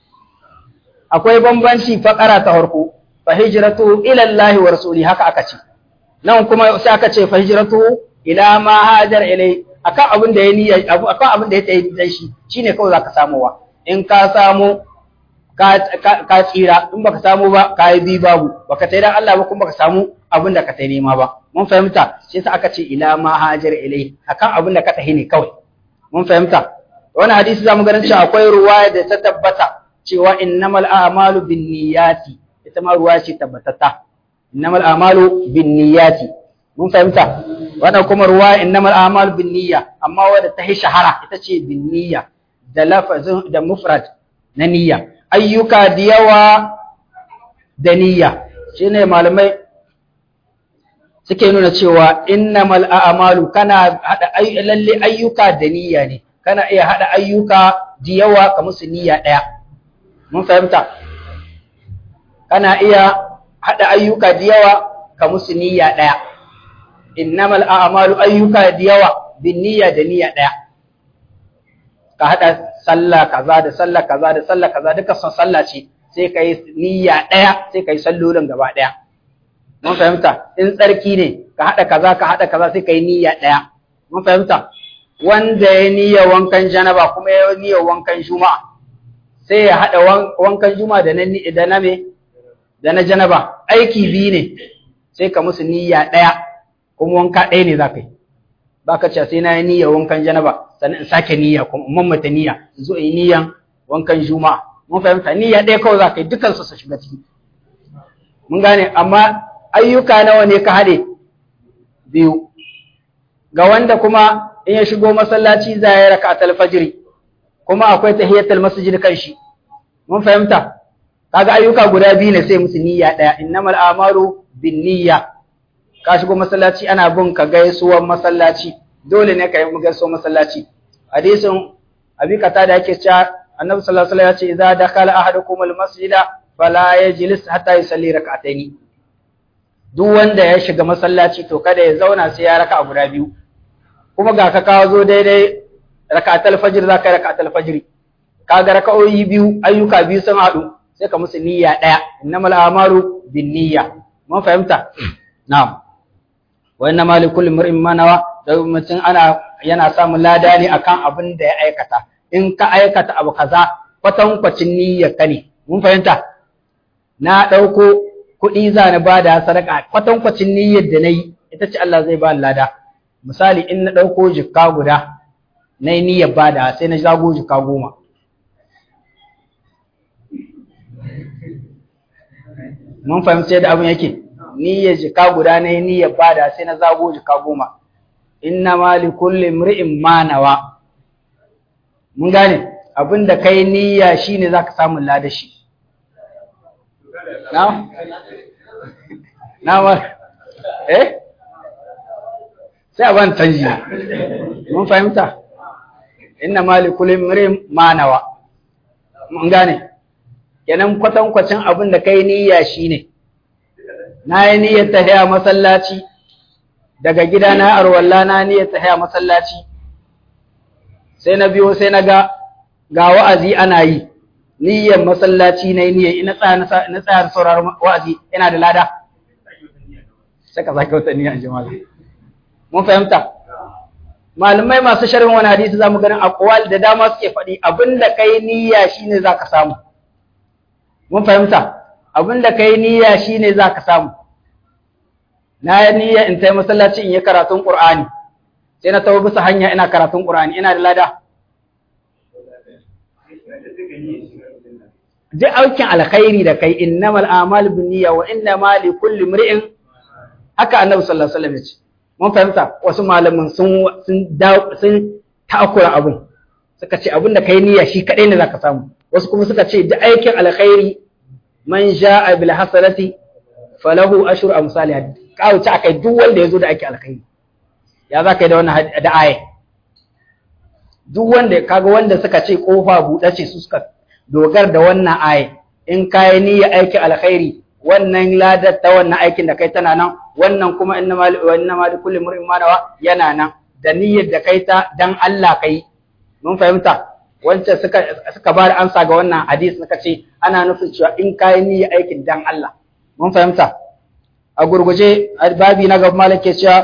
akwai bambanci fakara ta farko fa hijratuhu ila Allah wa rasuli haka aka ce nan kuma sai aka ce fa hijratuhu ila ma hajar ilayhi akan abin da ya niyya akan abin da ya tayi dan shi shine kawai zaka samuwa in ka samu ka ka tsira in baka samu ba ka yi bi babu baka tayi dan Allah ba kuma baka samu abin da ka tayi nema ba mun fahimta shi yasa aka ce ila ma hajar ilai akan abin da ka tahi ne kawai mun fahimta wannan hadisi zamu ganin cewa akwai ruwaya da ta tabbata cewa innamal a'malu binniyati ita ma ruwaya ce tabbatata innamal a'malu binniyati mun fahimta wannan kuma ruwa innamal a'mal bin niyya amma wadda ta yi shahara ita ce bin niyya da lafazin da mufrad na niyya ayyuka da yawa da niyya shine malamai suke nuna cewa innamal a'malu kana hada lalle ayyuka da niyya ne kana iya hada ayyuka da yawa ka musu niyya daya mun fahimta kana iya hada ayyuka da yawa ka musu niyya daya innamal a'malu ayyuka da yawa bin niyya da niyya daya ka hada sallah kaza da sallah kaza da sallah kaza duka son sallah ce sai kai niyya daya sai kai sallolin gaba daya mun fahimta in tsarki ne ka hada kaza ka hada kaza sai kai niyya daya mun fahimta wanda ya niyya wankan janaba kuma ya niyya wankan juma'a sai ya hada wankan juma'a da na da na me da na janaba aiki biyu ne sai ka musu niyya daya kuma wanka ɗaya ne za ka yi ba ka ce sai na yi niyyar wankan janaba sannan in sake niyya kuma in mamata niyya in zo in yi niyyan wankan juma'a mun fahimta niyya ɗaya kawai za ka yi dukkan su su shiga ciki mun gane amma ayyuka nawa ne ka haɗe biyu ga wanda kuma in ya shigo masallaci za ya raka atal fajiri kuma akwai tahiyatul masjid kan shi mun fahimta kaga ayyuka guda biyu ne sai musu niyya ɗaya innamal a'malu bin niyya ka shigo masallaci ana bin ka gaisuwar masallaci dole ne ka yi gaisuwar masallaci hadisin abi kata da yake cewa annabi sallallahu alaihi wasallam ya ce idza dakhala ahadukum almasjida fala yajlis hatta yusalli rak'ataini duk wanda ya shiga masallaci to kada ya zauna sai ya raka guda biyu kuma ga ka kawo zo daidai rak'atul fajr za ka yi rak'atul fajr kaga raka'o'i biyu ayyuka biyu sun haɗu sai ka musu niyya ɗaya innamal a'malu bin niyya mun fahimta na'am wa inna ma likulli mar'in ma nawa da mutum ana yana samun lada ne akan abin da ya aikata in ka aikata abu kaza kwatankwacin niyyar ka ne mun fahimta na ɗauko kuɗi za na ba da sadaka kwatankwacin niyyar da na yi ita ce Allah zai ba lada misali in na ɗauko jikka guda na yi niyyar ba da sai na zago jikka goma mun fahimci yadda abin yake niyyar jika guda ne niyyar bada sai na zago jika goma inna ma li kulli imri'in ma nawa mun gane abinda kai niyya shine zaka samu ladashi na na ma eh sai a ban canji mun fahimta inna ma li kulli imri'in ma nawa mun gane kenan kwatankwacin abin da kai niyya shine na yi niyyar tahiya masallaci daga gida na arwalla na niyyar tahiya masallaci sai na biyo sai na ga ga wa'azi ana yi niyyar masallaci na niyyar ina tsaya na tsaya sauraron wa'azi ina da lada sai ka sake wata niyyar jama'a mun fahimta malamai masu sharhin wani hadisi zamu ganin aqwal da dama suke faɗi abinda kai niyya shine zaka samu mun fahimta abinda kai niyya shine zaka samu na yi niyya in tai masallaci in yi karatun qur'ani sai na tawo bisa hanya ina karatun qur'ani ina da lada duk aikin alkhairi da kai innamal a'malu binniyya wa innama likulli imri'in haka annabi sallallahu alaihi wasallam ya ce mun fahimta wasu malamin sun sun sun takura abun suka ce abin da kai niyya shi kadai ne zaka samu wasu kuma suka ce duk aikin alkhairi man ja'a bil hasanati falahu ashru amsalih kawo ta akai duk wanda yazo da aikin alkhairi ya zaka yi da wannan da aya duk wanda kaga wanda suka ce kofa buɗe ce su suka dogar da wannan aya in kai niyya aikin alkhairi wannan ladar ta wannan aikin da kai tana nan wannan kuma inna mali wa inna mali kulli mar'in ma nawa yana nan da niyyar da kai ta dan Allah kai mun fahimta wancan suka suka bada amsa ga wannan hadisi suka ce ana nufin cewa in kai niyyar aikin dan Allah mun fahimta a gurguje babi na gaba malake cewa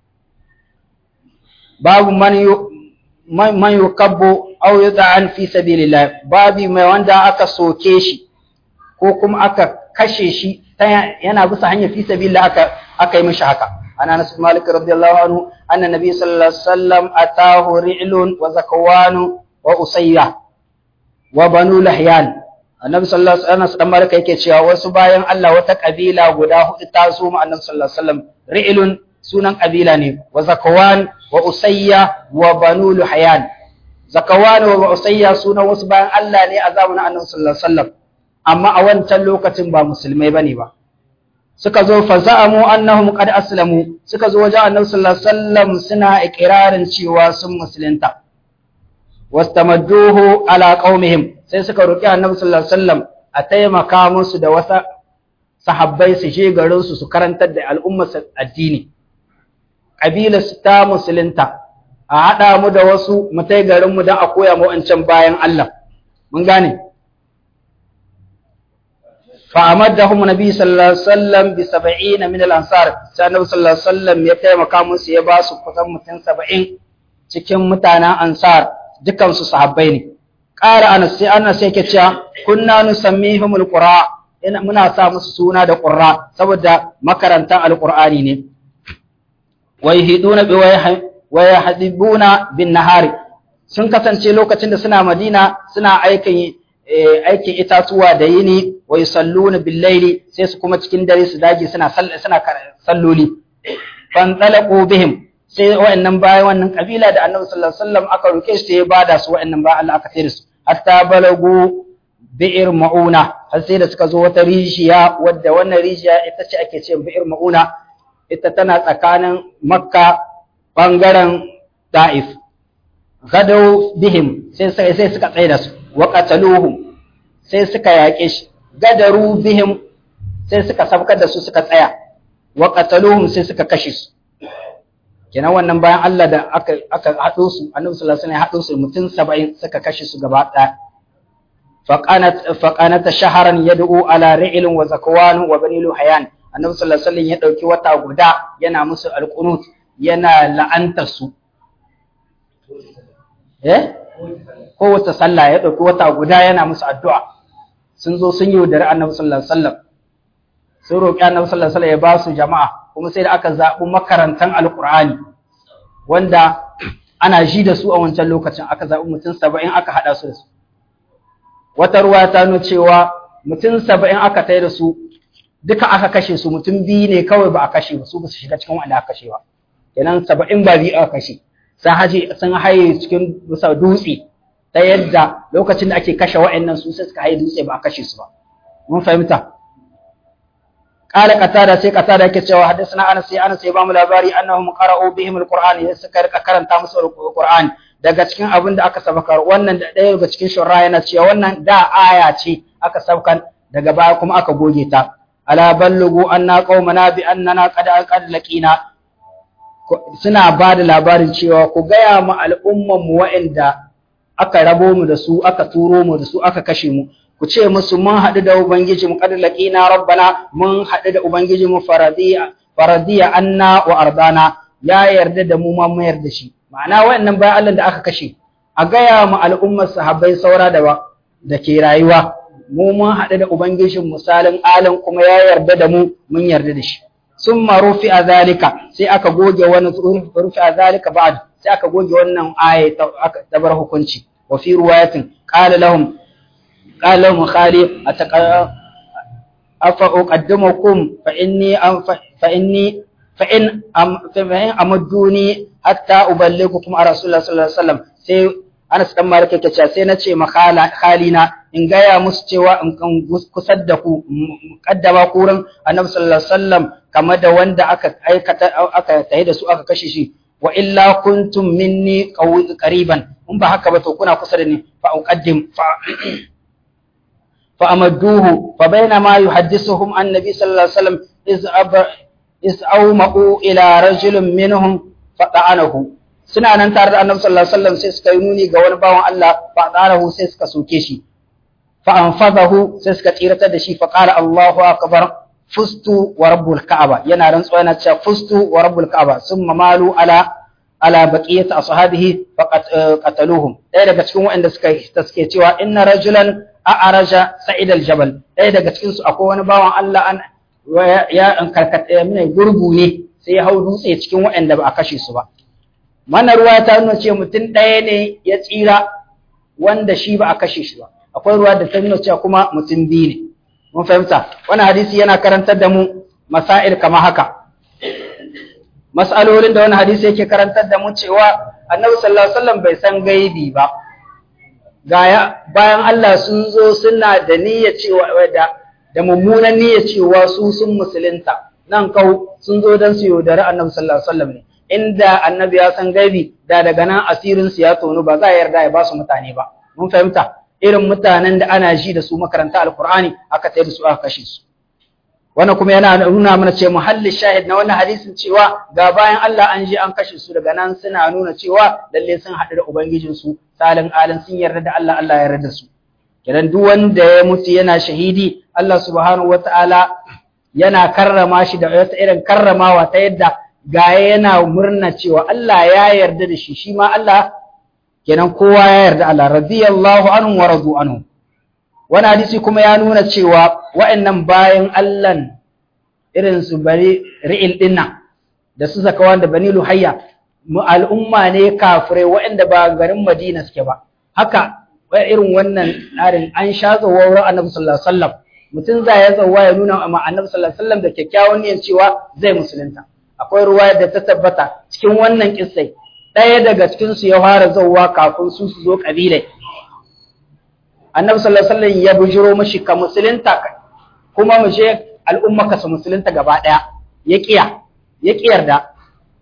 babu man yu man yukabbu aw yud'an fi sabilillah babi mai wanda aka soke shi ko kuma aka kashe shi yana bisa hanyar fi sabilillah aka aka yi mishi haka ana Anas Malik radiyallahu anhu anna nabi sallallahu alaihi wasallam atahu ri'lun wa zakwan wa usayya wa banu lahyan annabi sallallahu alaihi wasallam dan Malik yake cewa wasu bayan Allah wata kabila guda hudu ta zo mu annabi sallallahu alaihi wasallam ri'lun sunan kabila ne wa zakwan wa usayya wa banu lahyan zakawan wa usayya sunan wasu bayan Allah ne a zamanin annabi sallallahu alaihi wasallam amma a wancan lokacin ba musulmai bane ba suka zo fa za'amu annahum qad aslamu suka zo wajen annabi sallallahu alaihi wasallam suna ikrarin cewa sun musulunta wastamadduhu ala qaumihim sai suka roki annabi sallallahu alaihi wasallam a taimaka musu da wasa sahabbai su je garin su su karantar da al'ummar addini kabilar su ta musulunta a hada mu da wasu mu tai garin mu dan a koya mu wancan bayan Allah mun gane فأمدهم النبي صلى الله عليه وسلم بسبعين من الأنصار سأنه صلى الله عليه وسلم يتيما كامون سيباسو كتن متن سبعين cikin mutanen ansar dukansu sahabbai ne ƙara anas sai anas sai ke cewa kunna nusammihum alqura ina muna sa musu suna da qurra saboda makarantan alqur'ani ne wa yahduna bi wa yahdibuna bin nahari sun kasance lokacin da suna madina suna aikin aikin itatuwa da yini wa yusalluna bil laili sai su kuma cikin dare su dage suna suna salloli fan talaqu bihim sai wa'annan bayan wannan kabila da Annabi sallallahu alaihi wasallam aka roke shi ya bada su wa'annan bayan Allah aka tsere su hatta balagu bi'ir mauna har sai da suka zo wata rijiya wadda wannan rijiya ita ce ake ce bi'ir mauna ita tana tsakanin Makka bangaren Taif gadau bihim sai sai suka tsaye da su wa qataluhum sai suka yaƙe shi gadaru bihim sai suka sabkar da su suka tsaya wa qataluhum sai suka kashe su kenan wannan bayan Allah da aka aka hado su Annabi sallallahu alaihi wasallam ya hado su mutum 70 suka kashe su gaba ɗaya faqanat faqanat shahran yad'u ala ri'l wa zakwan wa bani luhayan Annabi sallallahu alaihi wasallam ya dauki wata guda yana musu alqunut yana la'antar su eh ko wata sallah ya ɗauki wata guda yana musu addu'a sun zo sun yi yaudari annabi sallallahu alaihi wasallam sun roƙi annabi sallallahu alaihi wasallam ya ba su jama'a kuma sai da aka zaɓi makarantan alƙur'ani wanda ana ji da su a wancan lokacin aka zaɓi mutum saba'in aka haɗa su da su wata ruwa ta nuna cewa mutum saba'in aka tai da su duka aka kashe su mutum biyu ne kawai ba a kashe ba su ba su shiga cikin wanda aka kashe ba kenan saba'in ba biyu aka kashe sun haje sun haye cikin bisa dutse ta yadda lokacin da ake kashe wa'annan su sai suka haye dutse ba a kashe su ba mun fahimta qala qatada sai qatada yake cewa hadathana anas sai anas sai ba mu labari annahum qara'u bihim alquran ya suka rika karanta musu alquran daga cikin abin da aka sabakar wannan da ɗaya daga cikin shurra yana cewa wannan da aya ce aka sabkan daga baya kuma aka goge ta ala ballugu anna qaumana bi annana qad qad laqina suna ba da labarin cewa ku gaya mu al'umman mu wa'anda aka rabo mu da su aka turo mu da su aka kashe mu ku ce musu mun haɗu da ubangiji mu qad laqina rabbana mun haɗu da ubangiji mu faradiya faradiya anna wa ardana ya yarda da mu ma mu yarda shi ma'ana wayannan bayan Allah da aka kashe a gaya mu al'ummar sahabbai saura da da ke rayuwa mu mun haɗu da ubangijin misalin alam kuma ya yarda da mu mun yarda da shi summa rufi'a zalika sai aka goge wani rufi'a zalika ba'd sai aka goge wannan aya ta bar hukunci wa fi riwayatin qala lahum qala lahum khali afa uqaddimukum fa inni fa inni fa in amadduni hatta uballighukum a rasulullah sallallahu alaihi wasallam sai Anas dan Malik yake cewa sai na ce makhala khalina in gaya musu cewa in kan kusar da ku kaddama kurin Annabi sallallahu alaihi wasallam kamar da wanda aka aikata aka tayi da su aka kashe shi wa illa kuntum minni qariban in ba haka ba to kuna kusa da ni fa uqaddim fa fa amadduhu fa bainama yuhaddithuhum annabi sallallahu alaihi wasallam iz iz awma'u ila rajulin minhum fa ta'anahu suna nan tare da annabi sallallahu alaihi wasallam sai suka yi nuni ga wani bawan Allah fa ta'anahu sai suka soke shi fa anfadahu sai suka tsiratar da shi fa qala Allahu akbar fustu wa rabbul ka'aba yana rantsuwa yana cewa fustu wa rabbul ka'aba summa malu ala ala baqiyati ashabihi fa qataluhum ɗaya daga cikin waɗanda suka suke cewa inna rajulan a'araja sa'id al-jabal ɗaya daga cikin su akwai wani bawan Allah an ya an karkata mai gurgu ne sai ya hau dutse cikin waɗanda ba a kashe su ba mana ruwa ta nuna ce mutum ɗaya ne ya tsira wanda shi ba a kashe shi ba akwai ruwa da ta nuna cewa kuma mutum biyu ne mun fahimta wannan hadisi yana karantar da mu masail kama haka mas'alolin da wannan hadisi yake karantar da mu cewa annabi sallallahu alaihi wasallam bai san gaibi ba gaya bayan Allah sun zo suna da niyyar cewa da da mummunan niyyar cewa su sun musulunta nan kau sun zo dan su yaudari annabi sallallahu alaihi wasallam ne inda annabi ya san gaibi da daga nan asirin su ya tonu ba za a yarda ya ba su mutane ba mun fahimta irin mutanen da ana ji da su makaranta alkur'ani aka tsaye da su aka kashe su wannan kuma yana nuna mana cewa muhallin shahid na wannan hadisin cewa ga bayan Allah an ji an kashe su daga nan suna nuna cewa lalle sun haɗu da ubangijin su salin alin sun yarda da Allah Allah ya yarda da su kidan duk wanda ya mutu yana shahidi Allah subhanahu wataala yana karrama shi da wata irin karramawa ta yadda ga yana murna cewa Allah ya yarda da shi shi ma Allah kenan kowa ya yarda Allah radiyallahu anhu wa radu anhu wani hadisi kuma ya nuna cewa wa'annan bayan Allah irin su bari ri'il dinnan da su zakawan da bani luhayya mu al'umma ne kafirai wa'anda ba garin Madina suke ba haka irin wannan tsarin an sha zuwa wurin Annabi sallallahu alaihi wasallam mutum za ya tsawa ya nuna ma Annabi sallallahu alaihi wasallam da kyakkyawan niyyar cewa zai musulunta akwai ruwaya da ta tabbata cikin wannan kissai ɗaya daga cikinsu ya fara zauwa kafin su su zo ƙabilai. Annabi sallallahu alaihi wasallam ya bujiro mashi ka musulunta kuma mu je al'umma ka su musulunta gaba ɗaya ya kiya ya kiyarda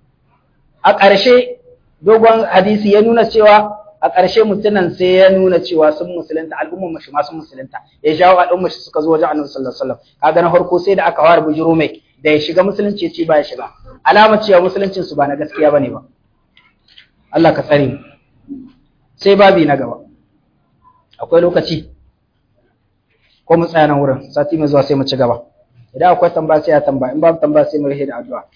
a ƙarshe dogon hadisi ya nuna cewa a ƙarshe mutunan sai ya nuna cewa sun musulunta al'ummar mashi ma sun musulunta ya jawo al'ummar shi suka zo wajen Annabi sallallahu alaihi wasallam kaga na farko sai da aka fara bujiro mai da ya shiga musulunci ya ce ba ya shiga alamar cewa musuluncin su ba na gaskiya bane ba Allah ka tsare mu sai babi na gaba akwai lokaci ko mu tsaya nan wurin sati mai zuwa sai mu ci gaba idan akwai tambaya sai ya tambaya in babu tambaya sai mu rahe da addu'a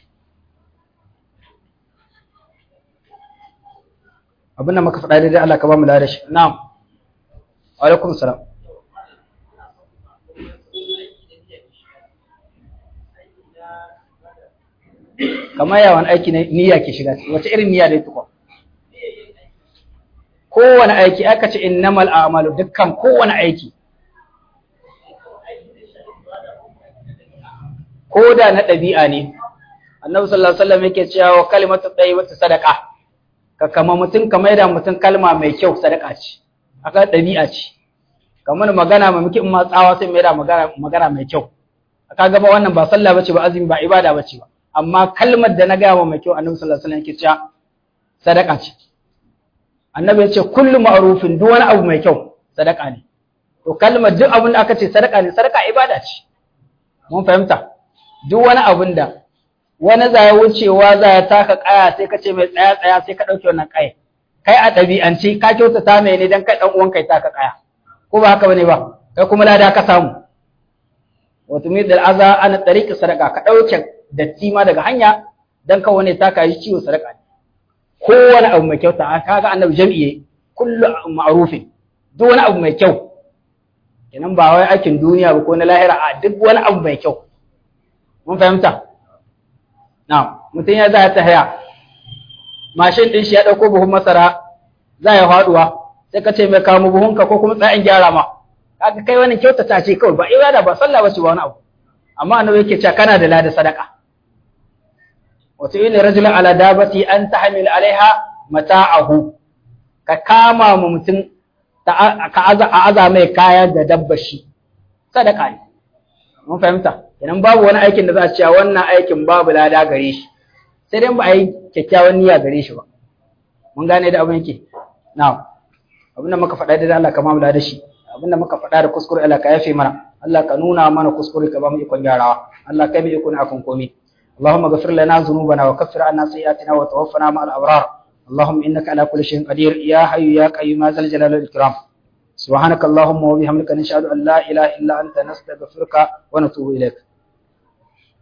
abin da muka faɗa daidai Allah ka ba mu da shi na'am wa alaikum salam kamar yawan aiki niyya ke shiga wace irin niyya dai tukwa kowane aiki aka ce innamal a'malu dukkan kowane aiki ko da na ɗabi'a ne annabi sallallahu alaihi wasallam yake cewa kalimatu tayyibatu sadaqa ka kama mutum ka maida mutum kalma mai kyau sadaka ce aka ɗabi'a ce kamar magana mai muke in ma tsawa sai maida magana magana mai kyau aka gaba wannan ba sallah bace ba azumi ba ibada bace ba amma kalmar da na gaya wa mai kyau annabi sallallahu alaihi wasallam yake cewa sadaka ce annabi ya ce kullu ma'rufin duk wani abu mai kyau sadaka ne to kalmar duk abin da aka ce sadaka ne sadaka ibada ce mun fahimta duk wani abin da wani za ya wucewa za ya taka kaya sai ka ce mai tsaya tsaya sai ka ɗauki wannan kaya kai a ɗabi'ance ka kyautata mai ne dan kai ɗan uwan kai taka kaya ko ba haka bane ba kai kuma lada ka samu wato mai da aza ana tariƙa sadaka ka ɗauke datti ma daga hanya dan ka wani ta kayi ciwo sadaka ne kowane abu mai kyau ta kaga annabi jami'i kullu ma'rufin duk wani abu mai kyau kenan ba wai aikin duniya ba ko na lahira a duk wani abu mai kyau mun fahimta na'am mutum ya za ta haya mashin din shi ya dauko buhun masara za ya faduwa sai ka ce mai kawo buhunka ko kuma tsayin gyara ma kaga kai wani kyautata ce kawai ba ibada ba sallah bace ba wani abu amma annabi yake cewa kana da lada sadaka wato ina rajulun ala dabati an tahmil alaiha mata'ahu ka kama mu mutum ka aza aza mai kaya da dabba shi sadaka ne mun fahimta idan babu wani aikin da za a cewa wannan aikin babu lada gare shi sai dai ba a yi kyakkyawan niyya gare shi ba mun gane da abin yake na'am abin da muka faɗa da Allah ka mamu da shi abin da muka faɗa da kuskure Allah ka yafe mana Allah ka nuna mana kuskure ka ba mu ikon gyarawa Allah kai mu ikon akan komai اللهم اغفر لنا ذنوبنا وكفر عنا سيئاتنا وتوفنا مع الأبرار اللهم إنك على كل شيء قدير يا حي يا قيوم ذا الجلال والإكرام سبحانك اللهم وبحمدك نشهد أن لا إله إلا أنت نستغفرك ونتوب إليك